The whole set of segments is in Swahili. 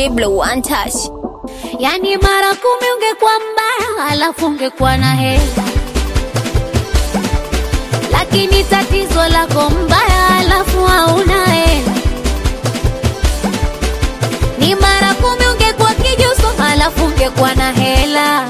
Diblo one touch. Yani mara kumi ungekuwa mbaya, alafu ungekuwa na hela, lakini tatizo lako mbaya, alafu hauna hela. Ni mara kumi ungekuwa kijuso, alafu ungekuwa na hela,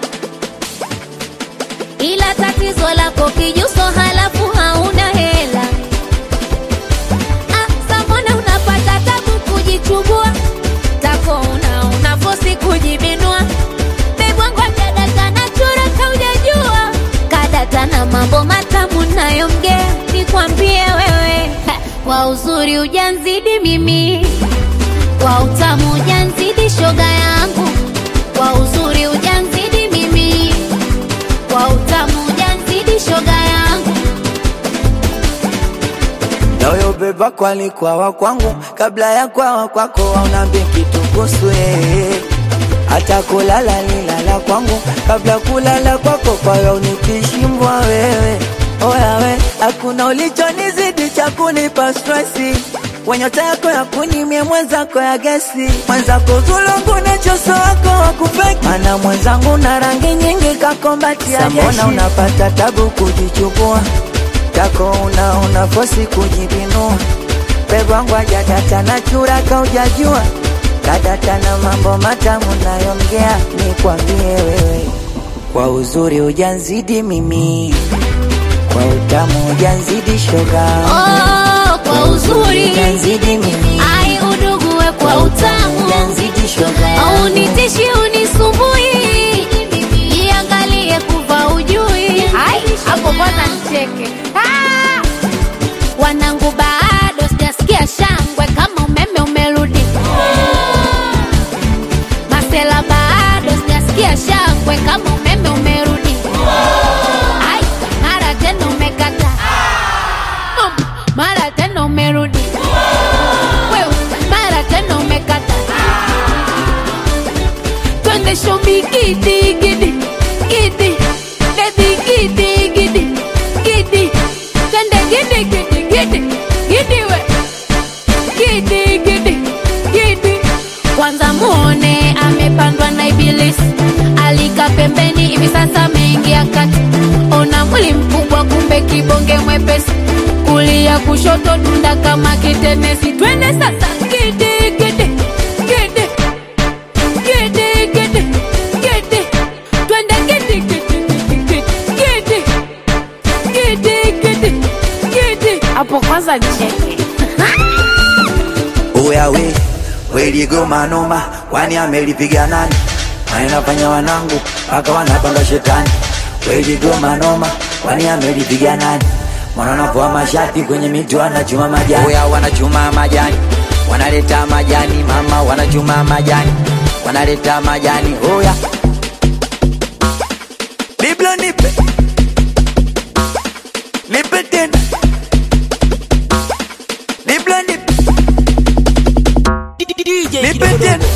ila tatizo lako kijuso, halafu hauna hela. Ah, samona unapata tabu kujichubua tako una unafosi kujibinua bebwangwa kadata na chura kaujajua kadata na mambo matamu nayomgea nikwambie wewe ha, kwa uzuri ujanzidi mimi kwa utamu ujanzidi shoga yangu kwa uzuri ujanzidi mimi kwa utamu ujanzidi shoga yangu Nayo beba kwali kwawa kwangu kabla ya kwawa kwako aunambie kitu kuhusu yeye. Hata kulala nilala kwangu kabla kulala kwako, kwa hiyo unikishimbwa wewe oya we, hakuna ulichonizidi cha kunipa stresi wenyota yako ya kunimie mwenzako ya gesi mwenzako zulungu na choso wako wakupeki mana mwenzangu na rangi nyingi kakombatia mbona unapata tabu kujichukua kako una una fosi kujibinua pebwangu ajadata na chura kaujajua kadata na mambo matamu nayomgea nikwambie wewe kwa uzuri ujanzidi mimi kwa utamu ujanzidi shoga oh, kwa uzuri ujanzidi mimi ai udugue kwa utamu ujanzidi shoga au nitishi unisumbui jiangalie kuva ujui Ai, hapo kwanza nicheke Ah! wanangu bado sijasikia shangwe kama umeme umerudi masela bado sijasikia shangwe kama umeme umerudi Ai, mara tena umekata Mm, mara tena umerudi Wewe, mara tena umekata twende shobi gidi gidi gidi baby gidi gidi gidi twende gidi gidi gidi gidi we gidi gidi gidi kwanza muone amepandwa na ibilisi alika pembeni hivi sasa ameingia kati ona mwili mkubwa kumbe kibonge mwepesi kulia kushoto dunda kama kitenesi twende sasa gidi gidi gidi gidi gidi gidi twende gidi gidi gidi gidi gidi gidi gidi hapo kwanza nicheke Oya we weligoma noma, kwani amelipiga nani? Anafanya wanangu mpaka wanapanga shetani. Weligoma noma, kwani amelipiga nani? Mwana anavua mashati kwenye miti wanachuma majani. Oya wanachuma majani, wanaleta majani mama, wanachuma majani, wanaleta majani. Oya Biblia nipe nipe tena Biblia nipe nipe tena